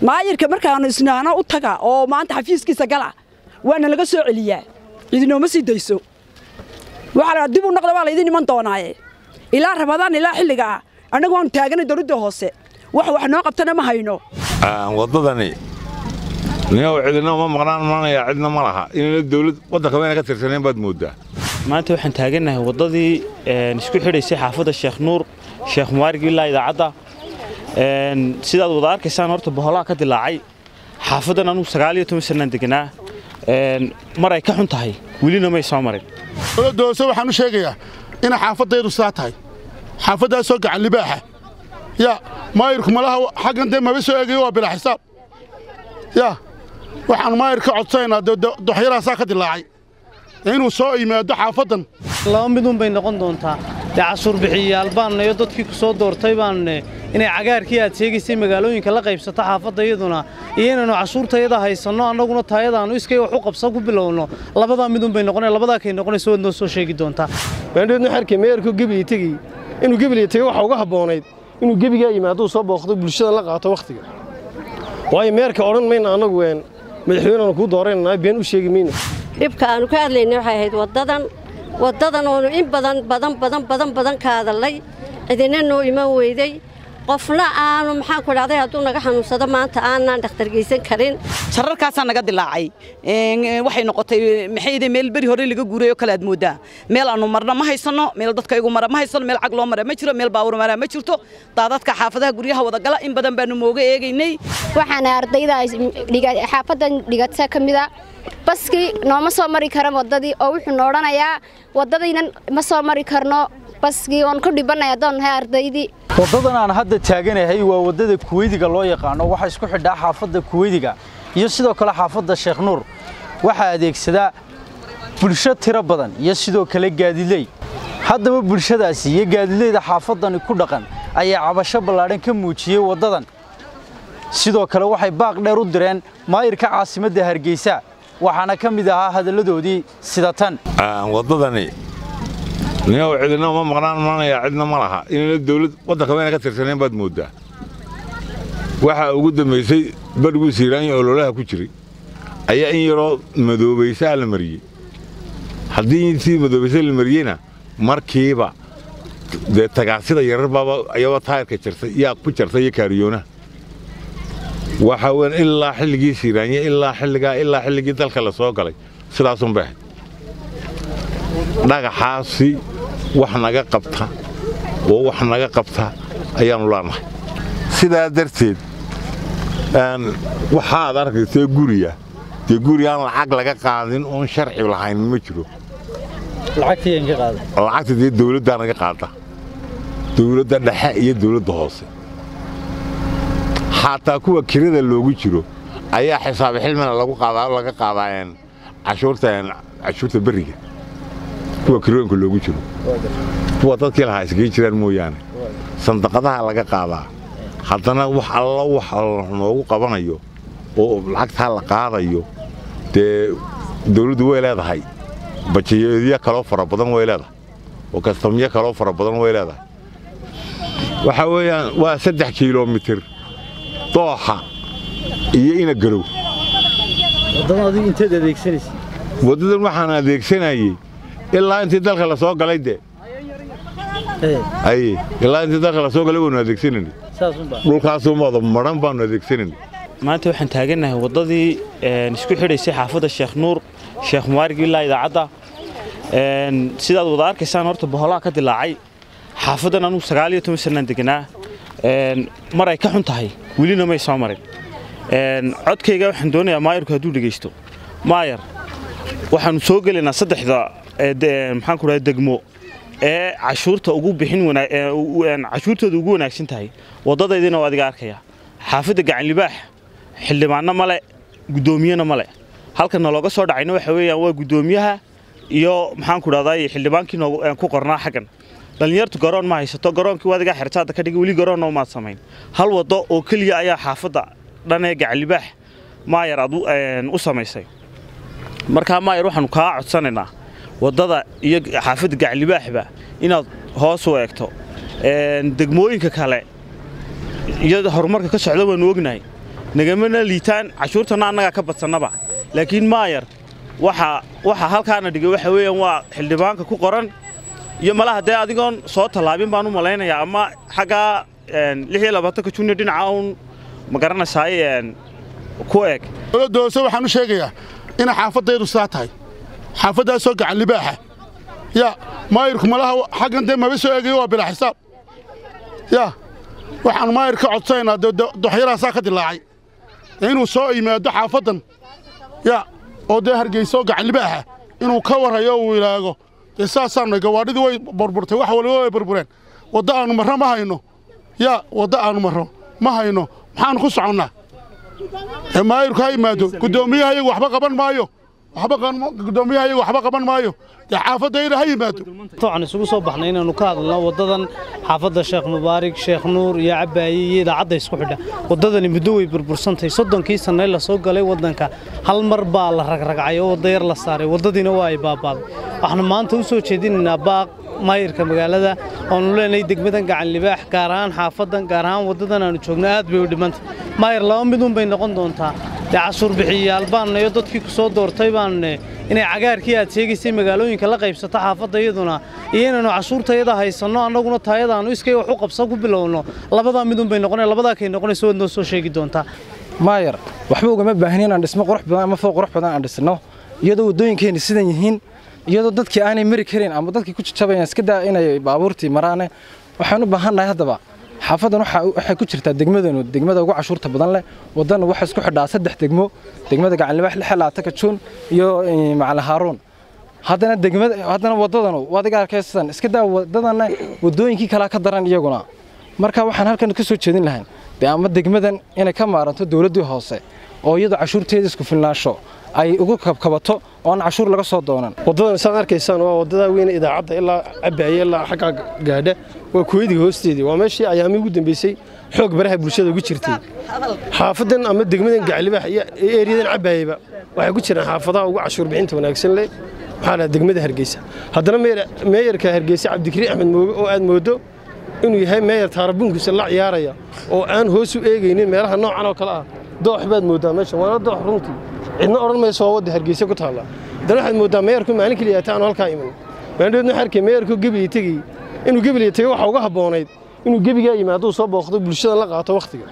maayirka markaanu isnaano u taga oo maanta xafiiskiisa gala waana laga soo celiyaa idinooma sii dayso waxaa la dib u noqda waa laydin iman doonaaye ilaa rabadaan ilaa xilliga ah annagu waanu taaganay dowladda hoose wax wax noo qabtana ma hayno waddadani ninow cidina uma maqnaan maanaya cidna ma laha inayna dawlad waddanka wayna ka tirsanayn baad mooddaa maanta waxaan taagannahay waddadii isku xidhaysay xaafadda sheekh nuur sheekh mubaarag ilaa idaacadda sidaad wada arkaysaan horta boholaha ka dilaacay xaafaddan anugu sagaal iyo toban sannaan deganaa mar ay ka xun tahay welina may soo marin dowladda hoose waxaan u sheegayaa inay xaafadaydu sidaa tahay xaafaddaasoo gacan libaaxa yaa maayirku malaha xaggan dee maba soo eegayo waa bilaa xisaab yaa waxaan maayir ka codsanaynaa doxyaraasaa ka dilaacay inuu soo yimaado xaafaddan laba midun bay noqon doontaa dee cashuur bixiyayaal baanna iyo dadkii ku soo doortay baanne inay cagaarkii aad sheegaysay magaalooyinka la qaybsato xaafadda iyaduna iyo inaynu cashuurtayada haysanno annaguna taayadaannu iskay wax u qabsan ku bilowno labadaa midun bay noqonaya labadaa kay noqonayso waad noo soo sheegi doontaa baandheedna xerkii meerku gebiga tegey inuu gebiga tegey waxa uga habboonayd inuu gebigaa yimaaduu soo booqdo bulshadan la qaato wakhtiga waayo meerka odhan mayna annagu ween madaxweyneanu kuu doorananaa been u sheegi mayno dhibka aannu ka hadlaynay waxay ahayd waddadan waddadan oonu in badan badan badan badan badan ka hadallay cidina noo iman weyday qofna aanu maxaan ku dhahday hadduu naga xanuunsado maanta aanaan dhakhtar geysan karin shararkaasaa naga dilaacay waxay noqotay maxayde meel beri hore laga guuray oo kale aad mooddaa meel aanu marna ma haysanno meel dadka igu mara ma haysanno meel cag loo mara ma jiro meel baawur mara ma jirto daadadka xaafadaha guryaha wada gala in badan baanu mooga eegaynay waxaana ardayda xaafadan dhigata ka mida baskii nooma soo mari kara waddadii oo wuxuu no odhanayaa waddadiinan ma soo mari karno baskii oon ku dhibannay haddaan nahay ardaydii waddadan aan hadda taaganahay waa waddada kuweydiga loo yaqaano waxaa isku xidhaa xaafadda kuweydiga iyo sidoo kale xaafadda sheekh nuur waxaa adeegsadaa bulsho tiro badan iyo sidoo kale gaadiley haddaba bulshadaasi iyo gaadileyda xaafaddani ku dhaqan ayaa cabasho ballaadhan ka muujiyey waddadan sidoo kale waxay baaq dheer u direen maayirka caasimadda hargeysa waxaana ka mid ahaa hadalladoodii sida tan waddadani ninow cidina uma maqnaan maanaya cidna ma laha inayna dawlad waddanka wayna ka tirsanayn baad mooddaa waxaa ugu dambaysay badhiguu siiraanya ololaha ku jiray ayaa in yaroo madoobaysaa la mariyey haddii sii madoobaysa la mariyeyna markiiba dee tagaasida yarar baaba ayaba taayarka jartay yaa ku jartay iyo kaariyoonaha waxaa weyn ilaa xilligii siiraanye ilaa xilligaa ilaa xilligii dalka la soo galay sidaasun bay ahayd dhagaxaasi wax naga qabta oo wax naga qabta ayaannu leenahay sidaa darteed waxaad arkaysee guriya dee guri aan lacag laga qaadin oon sharci lahayn ma jiro lacagta dee dawladdaa naga qaada dawladda dhexe iyo dawladda hoose xataa kuwa kirada loogu jiro ayaa xisaabi xilmina lagu qaadaa laga qaadaa cashuurta cashuurta berriga kuwa kirooyinka loogu jiro kuwa dadkii lahaa iskaga jiraan mooyaane sandaqadaha laga qaadaa haddana wax alla wax noogu qabanayo oo lacagtaa la qaadayo dee dawladdu way leedahay bajayeedyo kaloo fara badan way leedahay oo kastamyo kaloo fara badan way leedahay waxaa weeyaan waa saddex kilomitir dooxa iyo ina garow waddadan waxaan adeegsanayey ilaa intii dalka la soo galay dee aye ilaa intii dalka la soo galay waanu adeegsanayna dhulkaasumaada madhan baanu adeegsanayna maanta waxaan taagannahay waddadii isku xidhaysay xaafadda sheekh nuur sheekh mubaarag ilaa idaacadda sidaad wada arkaysaan horta boholaha ka dilaacay xaafaddan anugu sagaal iyo toban sannaan deganaa mar ay ka xun tahay welina may soo marin codkayga waxaan doonayaa maayarku hadduu dhegaysto maayar waxaannu soo gelaynaa saddexda maxaan ku dhahay degmo ee cashuurta ugu bixin cashuurtooda ugu wanaagsan tahay waddadaydina waa adiga arkaya xaafadda gacanlibaax xildhibaanno male guddoomiyena male halka nalooga soo dhacayna waxa weeyaan waa guddoomiyaha iyo maxaan ku dhahday xildhibaankii ku qornaa xaggan dhallinyartu garoon ma haysato garoonkii waa adigaa xertaadda ka dhigay weli garoonna umaad samayn hal waddo oo keliya ayaa xaafadda dhan ee gacanlibaax maayar aad u samaysay markaa maayar waxaannu kaa codsanaynaa waddada iyo xaafadda gacanlibaaxba inaad hoos u eegto degmooyinka kale iyo horumarka ka socda waannu ognahay nagamana liitaan cashuurtana annagaa ka badsannaba laakiin maayar waxa waxa halkaana dhigay waxa weeyaan waa xildhibaanka ku qoran iyo malaha dee adigoon soo tallaabin baan u malaynayaa ama xaggaa lix iyo labaatanka junior dhinaca uun ma garanaysaay ku eg dowladda hoose waxaan u sheegayaa inay xaafadaydu sidaa tahay xaafaddaasoo gacan libaaxa yaa maayirku malaha xaggan dee maba soo eegayo waa bilaa xisaab yaa waxaan maayir ka codsanaynaa doxyaraasaa ka dilaacay inuu soo yimaado xaafaddan yaa oo dee hargeysa oo gacan libaaxa inuu ka warrayo uu ilaago dee saasaanay gawaadhidii way burburtay wax waliba way burbureen waddo aannu marro ma hayno yaa waddo aannu marro ma hayno maxaannu ku soconnaa ee maayirku ha yimaado guddoomiyaha iyagu waxba qaban maayo gudoomiyaha iyagu waxba qaban maayo dee xaafadayda ha yimaado waxaan isugu soo baxnay inaannu ka hadalno waddadan xaafadda sheekh mubaarig sheekh nuur iyo cabaaye iyo idaacadda isku xidha waddadani muddo way burbursantahay soddonkii sannay la soo galay waddanka hal mar baa la ragragcay oo wadda yar la saaray waddadiina waa ay baabaaday waxaanu maanta u soo jeedinaynaa baaq maayirka magaalada oonu leenahay degmadan gacan libaax gaar ahaan xaafaddan gaar ahaan waddadan aanu joogno aad bay u dhimantay maayir laba midun bay noqon doontaa dee cashuur bixiyayaal baanna iyo dadkii ku soo doortay baanne inay cagaarkii aad sheegaysay magaalooyinka la qaybsato xaafadda iyaduna iyo inaynu cashuurtayada haysanno annaguna taayadaannu iskay wax u qabsa ku bilowno labadaa midun bay noqonay labadaa kay noqonayso waad noo soo sheegi doontaa maayar waxba ugama baahni inaan dhismo qurux badan ama fooq qurux badan aan dhisno iyadoo waddooyinkeenni sidan yihiin iyadoo dadkii aanay mari karin ama dadkii ku jajabayaan iska daa inay baabuurtii maraane waxaan u baahannahay haddaba xaafaddan waxay ku jirtaa degmadanu degmada ugu cashuurta badan leh waddan waxaa isku xidhaa saddex degmo degmada gacanlibaax lixelaataka juun iyo macali haaruun haddana degmada haddana waddadanu adiga arkaysan iska daa waddadanna waddooyinkii kalaa ka daran iyaguna marka waxaan halkan ka soo jeedin lahayn dee ama degmadan inay ka maaranto dowladdii hoose oo iyadoo cashuurteeda isku filnaansho ay ugu kabkabato oo aan cashuur laga soo doonan waddadan saad arkaysaan waa waddadaa weyne idaacadda ilaa cabaaye ilaa xaggaa gaadha waa kuweydiga hoosteedii waa meeshii ayaamii ugu dambeysay xoog baraha bulshada ugu jirtay xaafaddan ama degmadan gaclibaax iyo eeriyadan cabaayeba waxay ku jiraan xaafadaha ugu cashuur bixinta wanaagsan leh waxaa lahaa degmada hargeysa haddana meeyarka hargeysa cabdikariin axmed mooge oo aad moodo inuu yahay meeyar taarabunkiisa la ciyaaraya oo aan hoos u eegaynin meelaha noocan oo kale ah doox baad mooddaa meeshan waana doox runtii cidna odhan mayso waa wadda hargeysa ku taalla haddana waxaad mooddaa meeyarku maalin keliya aanu halkaa iman maandhoodna waxaa arkay meeyarku gebiga tegey inuu gebiga tegey waxa uga habboonayd inuu gebigaa yimaaduu soo booqdo bulshada la qaato wakhtiga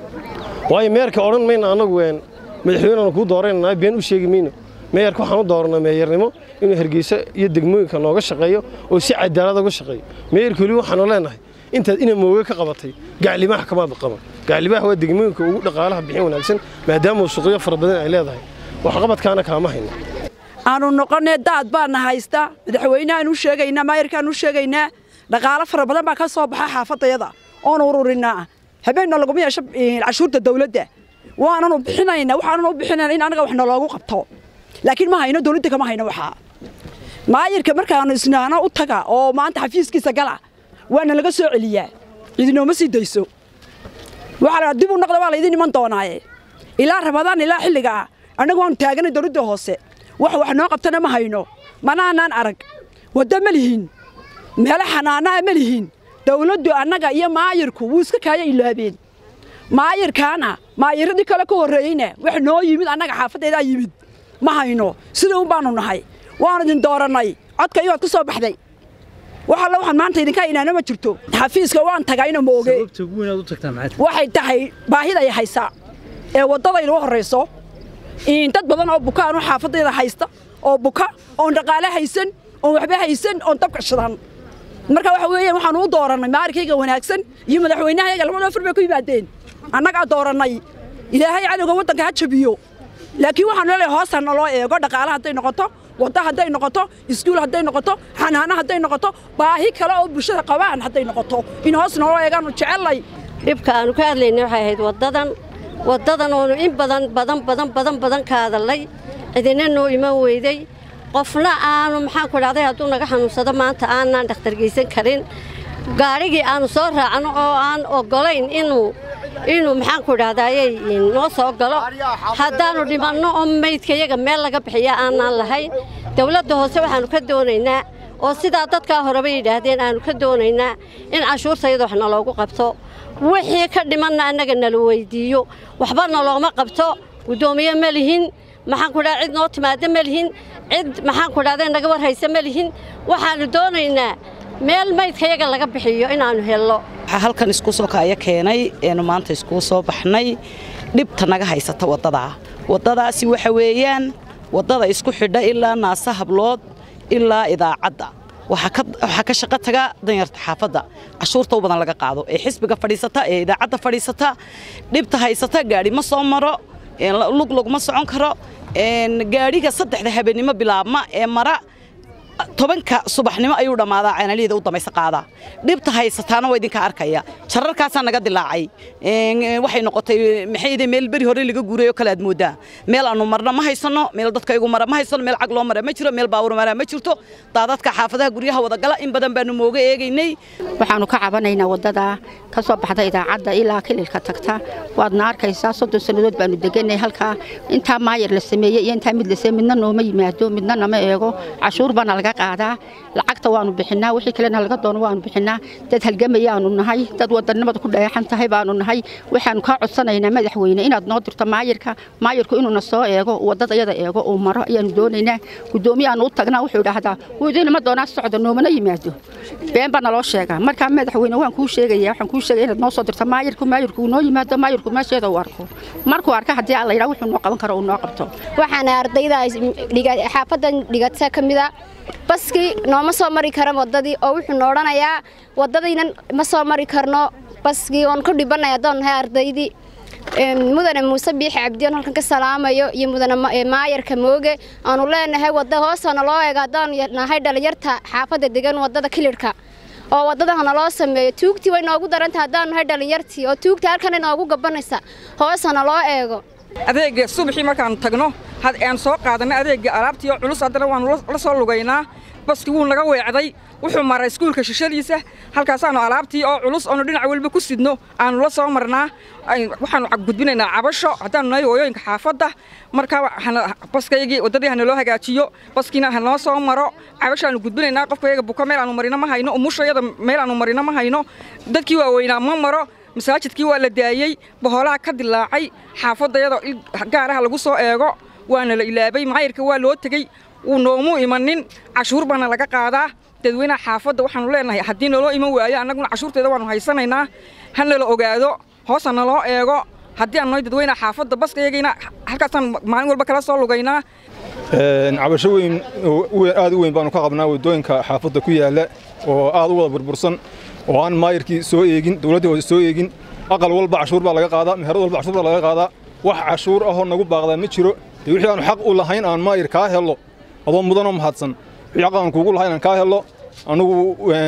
waayo meeyarka odhan mayna annagu madaxweyneanu kuu doorananaa been u sheegi mayno meeyarka waxaan u dooranaa meeyarnimo inuu hargeysa iyo degmooyinka nooga shaqeeyo oo si cadaalad uga shaqeeyo meeyarka weli waxaanu leenahay intaad ina mooge ka qabatay gaclibaax kamaad qaban gaclibaax waa degmooyinka ugu dhaqaalaha bixin wanaagsan maadaama suuqyo fara badan ay leedahay waxqabadkaana kaama hayno aanu noqonee daad baana haysta madaxweyneaan u sheegaynaa maayarkaan u sheegaynaa dhaqaalo fara badan baa ka soo baxa xaafadayada oonu ururinaa habeenna laguma yeesho cashuurta dawladda waananu bixinaynaa waxaananu u bixinayna in anaga wax naloogu qabto laakiin ma hayno dawladda kama hayno waxaa maayirka markaanu isnaano u taga oo maanta xafiiskiisa gala waana laga soo celiyaa idinooma sii dayso waxaa la dib u noqda waa laydin iman doonaaye ilaa ramadaan ilaa xilliga ah annagu waanu taaganay dawladda hoose wax wax noo qabtana ma hayno manaanaan arag waddo ma lihiin meelo xanaanaa ma lihiin dawladdu annaga iyo maayirku wuu iska kaaya ilaabeen maayirkaana maayiradii kale ka horreeyeyna wax noo yimid annaga xaafaddeedaa yimid ma hayno sida un baanu nahay waanu idin doorannay codka iyoad ku soo baxday wax alle waxaan maanta idinka inaana ma jirto xafiiska waan tagayna mooge waxay tahay baahiday haysaa ee waddadayna u horrayso dad badan oo bukaanu xaafadayda haysta oo buka oon dhaqaale haysan oon waxba haysan oon dabka shidan marka waxa weeyaan waxaanu u doorannay maarinkayga wanaagsan iyo madaxweynahayaga labada afar bay ku yimaadeen annagaa doorannay ilaahay cadowga waddanka ha jabiyo laakiin waxaanu leeyahay hoosta naloo eego dhaqaale hadday noqoto waddo hadday noqoto iskuul hadday noqoto xanaano hadday noqoto baahi kale oo bulshada qabaan hadday noqoto in hoos naloo eegaanu jecellay dhibka aanu ka hadlaynay waxay ahayd waddadan waddadan oonu in badan badan badan badan badan ka hadallay cidina noo iman weyday qofna aanu maxaan ku dhahday hadduu naga xanuunsado maanta aanaan dhakhtargeysan karin gaadhigii aanu soo raacno oo aan oggolayn inuu inuu maxaan ku dhahdaayey noo soo galo haddaannu dhimanno oo maydkayaga meel laga bixiya aanaan lahayn dawladda hoose waxaannu ka doonaynaa oo sidaa dadkaa horeba yidhaahdeen aanu ka doonaynaa in cashuurtayada wax naloogu qabto wixii ka dhimanna annaga nala weyddiiyo waxba nalooma qabto guddoomiye ma lihin maxaan ku dhaha cid noo timaada ma lihin cid maxaan ku dhahda naga war haysa ma lihin waxaannu doonaynaa meel maydkayaga laga bixiyo inaannu helno waxaa halkan isku soo kaaya keenay eenu maanta iskuu soo baxnay dhibta naga haysata waddadaa waddadaasi waxa weeyaan waddada isku xidha ilaa naasa hablood ilaa idaacadda waxaa ka shaqo taga danyarta xaafadda cashuurta u badan laga qaado ee xisbiga fadhiisata ee idaacadda fadhiisata dhibta haysata gaadhi ma soo maro lug laguma socon karo gaadhiga saddexda habeenimo bilaabma ee mara tobanka subaxnimo ayuu dhammaadaa ceenaliyada u damaysa qaadaa dhibta haysataana waa idinka arkaya jararkaasaa naga dilaacay waxay noqotay maxayde meel beri hore laga guuray oo kale aad moodaa meel aanu marna ma haysanno meel dadka igu mara ma haysano meel cag loo mara ma jiro meel baawur mara ma jirto daadadka xaafadaha guryaha wadagala in badan baanu mooga eegaynay waxaanu ka cabanaynaa waddada ka soo baxda idaacadda ilaa kililka tagta waadna arkaysaa soddon sannadood baanu deganay halkaa intaa maayar la sameeyey iyo intaa mid la sameeyey midna nooma yimaado midna nama eego cashuur baana laga qaadaa lacagta waanu bixinaa wixii kalena laga doono waanu bixinaa dad halgamayaanu nahay dad wadannimada ku dheexan tahay baanu nahay waxaanu kaa codsanaynaa madaxweyne inaad noo dirto maayirka maayirku inuuna soo eego waddada iyada eego uu maro ayaanu doonaynaa guddoomiyaanu u tagnaa wuxuu idhaahdaa wudiinama doonaa socda noomana yimaado been baa naloo sheegaa markaa madaxweyne waan kuu sheegaya waxaan kuu sheegaya inaad noo soo dirto maayirku maayirku uu noo yimaado maayirku meesheeda uu arko markuu arka haddii alla yidhaa wuxuu noo qaban karo uu noo qabto waxaana ardayda xaafadan dhigata ka mida baskii nooma soo mari kara waddadii oo wuxuu na odhanayaa waddadiinan ma soo mari karno baskii oon ku dhibanay haddaan nahay ardaydii mudane muuse biixi cabdiyoon halkan ka salaamayo iyo mudane maayarka mooge aanu leenahay wadda hoosana loo eego haddaan nahay dhalinyarta xaafadda degan waddada kilirhka oo waddadahana loo sameeyo tuugtii way noogu darantah haddaan nahay dhalinyartii oo tuugtii halkan noogu gabanaysa hoosana loo eego adeega subaxii markaannu tagno aan soo qaadanay adeegga alaabtii oo culus haddana waannu la soo lugaynaa baski wuu naga weecday wuxuu maray iskuulka shishadiisa halkaasaannu alaabtii oo culus oonu dhinac walba ku sidno aannu la soo marnaa waxaannu gudbinaynaa cabasho haddaannu nahay hooyooyinka xaafadda markaa baskaygii waddadii hana loo hagaajiyo baskiina hanoo soo maro cabashaannu gudbinaynaa qofkayaga buka meel aanu marino ma hayno umushayada meel aanu marino ma hayno dadkii waaweynaa ma maro masaajidkii waa la daayey boholaha ka dilaacay xaafadayadoo gaaraha lagu soo eego waana la ilaabay maayirka waa loo tegey wuu noomu imanin cashuur baana laga qaadaa dadweynaha xaafadda waxaanu leenahay haddii naloo iman waayo annaguna cashuurteeda waannu haysanaynaa ha nala ogaado hoosa naloo eego haddii aan nahay dadweynaha xaafadda baskayagayna halkaasaan maalin walba kala soo lugaynaa cabasho weyn aad u weyn baanu ka qabnaa waddooyinka xaafadda ku yaalla oo aad u wada burbursan oo aan maayirkii soo eegin dowladdii hoose soo eegin aqal walba cashuur baa laga qaadaa meherad walba cashuur baa laga qaadaa wax cashuur ahoo nagu baaqdaa ma jiro dee wixii aanu xaq u lahayn aan maayir kaa hello adoo mudanoo mahadsan wixii xaq aan kuugu lahayn aan kaa hello annugu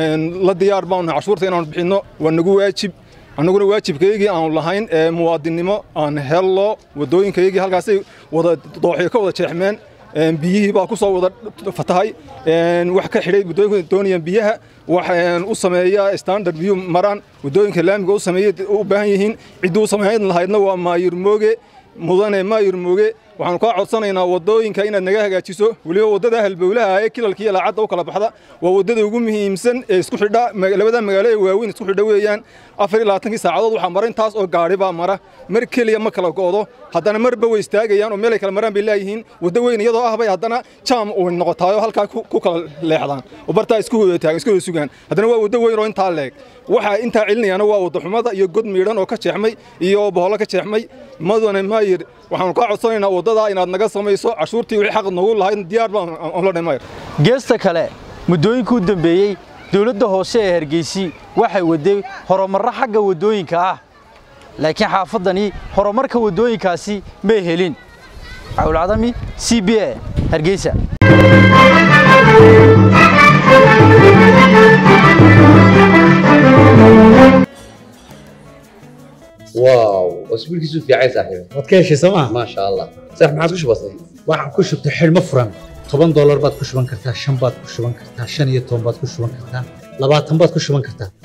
la diyaar baanu cashuurta inaanu bixinno waa nagu waajib annaguna waajibkaygii aanu lahayn ee muwaadinnimo aan hello waddooyinkaygii halkaasay wada dooxyo ka wada jeexmeen biyihii baa ku soo wada fatahay wax ka xidhay waddooyinka doonayaan biyaha wax u sameeya standard biyu maraan waddooyinka laamiga u sameeyay u baahan yihiin ciddii u samayn lahaydna waa maayir mooge mudane maayir mooge waxaanu kaa codsanaynaa waddooyinka inaad naga hagaajiso weliba waddada halbowlaha ee kilalka iyo laacadda u kala baxda waa waddada ugu muhiimsan ee isku xidha labada magaalo ee waaweyn isku xidha weeyaan afar iyo labaatankii saacadood waxaa mara intaas oo gaadhi baa mara mar keliya ma kala go'do haddana marba way istaagayaan oo meelay kala maraan bay leeyihiin waddo weyn iyadoo ah bay haddana jaam u noqotaayoo halkaa ku kala leexdaan oo bartaa isku wada taagan isku wada sugaan haddana waa waddo weyn oo intaa leeg waxaa intaa celinayaana waa waddo xumada iyo god miidhan oo ka jeexmay iyo boholo ka jeexmay madane maayir waxaanu kaa codsanaynaa waddadaa inaad naga samayso cashuurtii wixii xaq noogu lahayd diyaar baan la dhammayr geesta kale muddooyinkii u dambeeyey dowladda hoose ee hargeysi waxay waday horumarro xagga waddooyinka ah laakiin xaafaddani horumarka waddooyinkaasi may helin cawlcadami c b a hargeysa واو اسبوع كيسو في عايز صاحبي waad ka heshay sooma ما شاء الله صح ما عادش بسيط waxaan ku shubtay xidhmo furan toban doolar baad ku shuban kartaa shan baad ku shuban kartaa shan iyo toban baad ku shuban kartaa labaatan baad ku shuban kartaa